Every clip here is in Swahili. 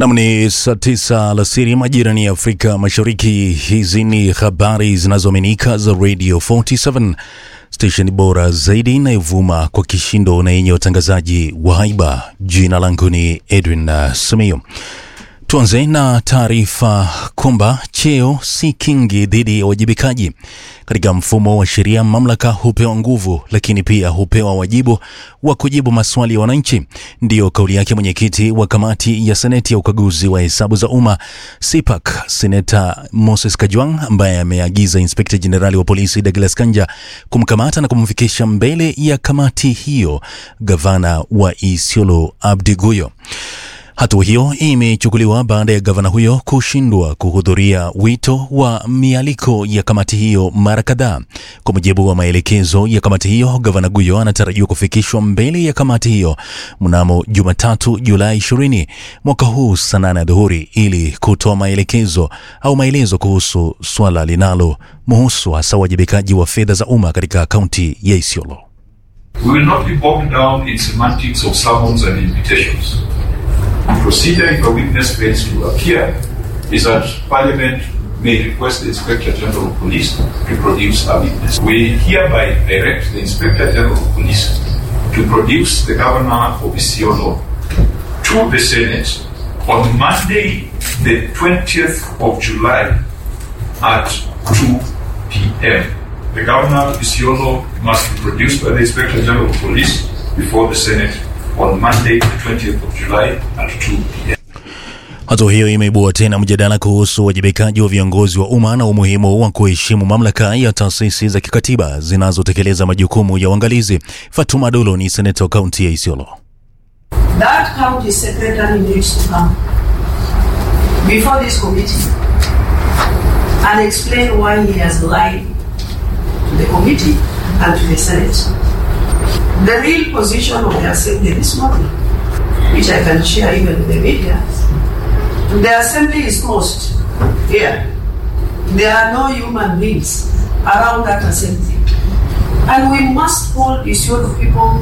Nam ni saa tisa alasiri majirani ya Afrika Mashariki. Hizi ni habari zinazoaminika za Radio 47 stesheni bora zaidi inayovuma kwa kishindo na yenye utangazaji wa haiba. Jina langu ni Edwin uh, Simiyu. Tuanze na taarifa kwamba cheo si kingi dhidi ya uwajibikaji. Katika mfumo wa sheria, mamlaka hupewa nguvu, lakini pia hupewa wajibu wa kujibu maswali ya wananchi. Ndiyo kauli yake mwenyekiti wa kamati ya seneti ya ukaguzi wa hesabu za umma CPAC, seneta Moses Kajwang, ambaye ameagiza inspekta jenerali wa polisi Douglas Kanja kumkamata na kumfikisha mbele ya kamati hiyo gavana wa Isiolo Abdi Guyo. Hatua hiyo imechukuliwa baada ya gavana huyo kushindwa kuhudhuria wito wa mialiko ya kamati hiyo mara kadhaa. Kwa mujibu wa maelekezo ya kamati hiyo, gavana Guyo anatarajiwa kufikishwa mbele ya kamati hiyo mnamo Jumatatu Julai 20 mwaka huu saa nane adhuhuri ili kutoa maelekezo au maelezo kuhusu swala linalo muhusu hasa uwajibikaji wa fedha za umma katika kaunti ya Isiolo. We will not be bogged down in semantics of summons and invitations. The procedure if a witness fails to appear is that Parliament may request the Inspector General of Police to produce a witness. We hereby direct the Inspector General of Police to produce the Governor of Isiolo to the Senate on Monday, the 20th of July at 2 p.m. The Governor of Isiolo must be produced by the Inspector General of Police before the Senate on Monday, the 20th of July at 2 p.m. Hatua hiyo imeibua tena mjadala kuhusu uwajibikaji wa viongozi wa umma na umuhimu wa kuheshimu mamlaka ya taasisi za kikatiba zinazotekeleza majukumu ya uangalizi. Fatuma Dolo ni seneta wa kaunti ya Isiolo. That county secretary needs to come before this committee and explain why he has lied to the committee and to the Senate. The real position of the assembly this morning, which I can share even with the media, the assembly is closed here. There are no human beings around that assembly. And we must hold the issue of people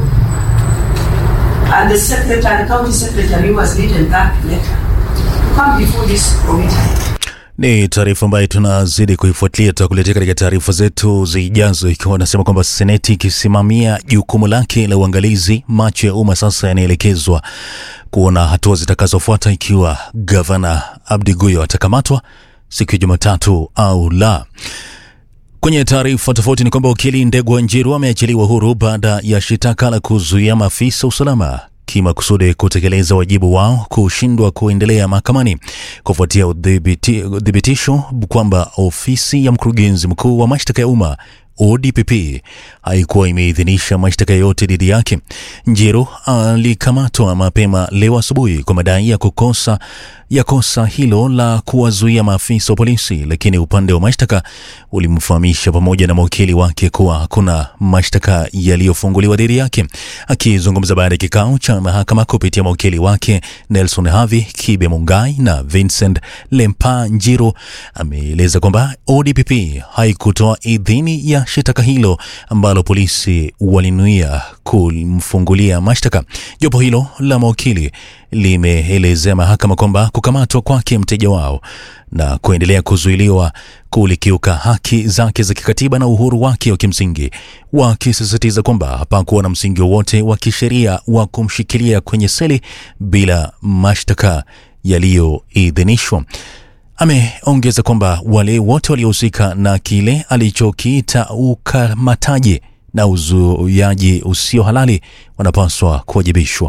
and the secretary, county secretary who has written that letter to come before this committee. Ni taarifa ambayo tunazidi kuifuatilia, tutakuletea katika taarifa zetu zijazo, ikiwa nasema kwamba seneti ikisimamia jukumu lake la uangalizi, macho ya umma sasa yanaelekezwa kuona hatua zitakazofuata ikiwa gavana Abdi Guyo atakamatwa siku ya Jumatatu au la. Kwenye taarifa tofauti ni kwamba wakili Ndegwa Njiru ameachiliwa huru baada ya shitaka la kuzuia maafisa usalama kimakusudi kutekeleza wajibu wao kushindwa kuendelea mahakamani kufuatia udhibiti- udhibitisho kwamba ofisi ya mkurugenzi mkuu wa mashtaka ya umma ODPP haikuwa imeidhinisha mashtaka yote dhidi yake. Njiru alikamatwa mapema leo asubuhi kwa madai ya kukosa ya kosa hilo la kuwazuia maafisa wa polisi, lakini upande wa mashtaka ulimfahamisha pamoja na mawakili wake kuwa hakuna mashtaka yaliyofunguliwa dhidi yake. Akizungumza baada ya kikao cha mahakama kupitia mawakili wake Nelson Havi, Kibe Mungai na Vincent Lempa, Njiru ameeleza kwamba ODPP haikutoa idhini ya shitaka hilo ambalo polisi walinuia kumfungulia mashtaka. Jopo hilo la mawakili limeelezea mahakama kwamba kukamatwa kwake mteja wao na kuendelea kuzuiliwa kulikiuka haki zake za kikatiba na uhuru wake wa kimsingi, wakisisitiza kwamba hapakuwa na msingi wowote wa kisheria wa kumshikilia kwenye seli bila mashtaka yaliyoidhinishwa. Ameongeza kwamba wale wote waliohusika na kile alichokiita ukamataji na uzuiaji usio halali wanapaswa kuwajibishwa.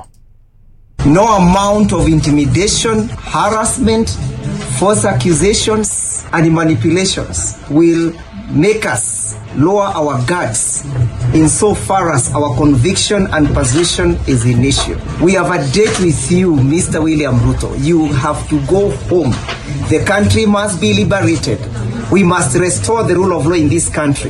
No amount of intimidation, harassment, false accusations, and manipulations will make us lower our guards insofar as our conviction and position is in issue. We have a date with you, Mr. William Ruto. You have to go home. The country must be liberated. We must restore the rule of law in this country.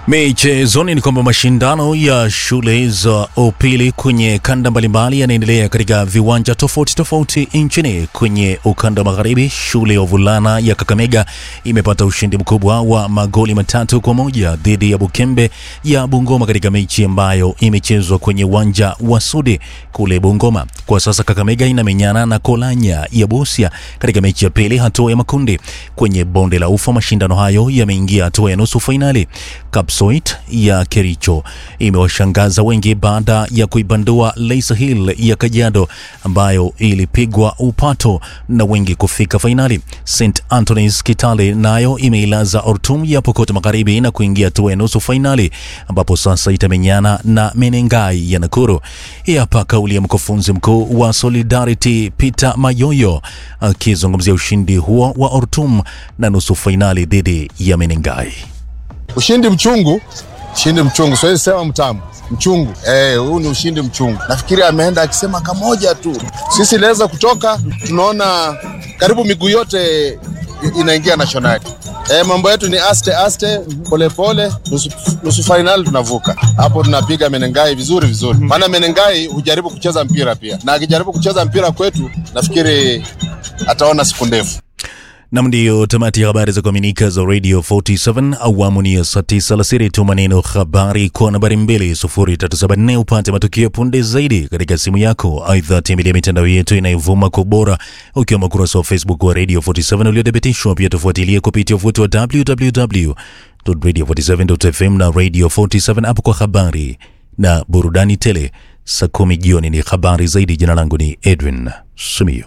Michezoni ni kwamba mashindano ya shule za upili kwenye kanda mbalimbali yanaendelea katika viwanja tofauti tofauti nchini. Kwenye ukanda wa magharibi, shule ya wavulana ya Kakamega imepata ushindi mkubwa wa magoli matatu kwa moja dhidi ya Bukembe ya Bungoma katika mechi ambayo imechezwa kwenye uwanja wa Sudi kule Bungoma. Kwa sasa Kakamega inamenyana na Kolanya ya Busia katika mechi ya pili hatua ya makundi. Kwenye bonde la Ufa, mashindano hayo yameingia hatua ya nusu fainali. Kapsoit ya Kericho imewashangaza wengi baada ya kuibandua Leisa Hill ya Kajiado ambayo ilipigwa upato na wengi kufika fainali. St Anthony's Kitale nayo imeilaza Ortum ya Pokot Magharibi na kuingia hatua ya nusu fainali ambapo sasa itamenyana na Menengai ya Nakuru. Hii hapa kauli ya mkufunzi mkuu wa Solidarity Peter Mayoyo akizungumzia ushindi huo wa Ortum na nusu fainali dhidi ya Menengai. Ushindi mchungu, ushindi mchungu, siwezi sema mtamu, mchungu. Eh, huu ni ushindi mchungu. Nafikiri ameenda akisema kamoja tu, sisi inaweza kutoka, tunaona karibu miguu yote inaingia nationali. Eh, mambo yetu ni aste aste, polepole, nusu, nusu fainali tunavuka hapo, tunapiga Menengai vizuri vizuri, maana Menengai hujaribu kucheza mpira pia, na akijaribu kucheza mpira kwetu, nafikiri ataona siku ndefu. Nam, ndiyo tamati ya habari za kuaminika za Radio 47 awamu ni ya saa tisa alasiri. Tuma neno habari kwa nambari 2374 upate matukio punde zaidi katika simu yako. Aidha, tembelea mitandao yetu inayovuma kwa ubora, ukiwemo ukurasa wa Facebook wa Radio 47 uliothibitishwa. Pia tufuatilie kupitia uvuti wa www.radio47.fm na Radio 47 app kwa habari na burudani tele. Saa kumi jioni ni habari zaidi. Jina langu ni Edwin Sumio.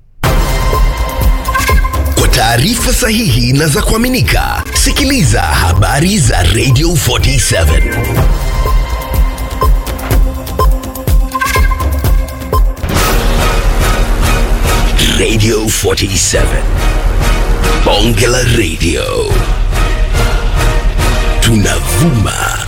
Kwa taarifa sahihi na za kuaminika, sikiliza habari za Radio 47 Radio 47 Bonge la Radio, tunavuma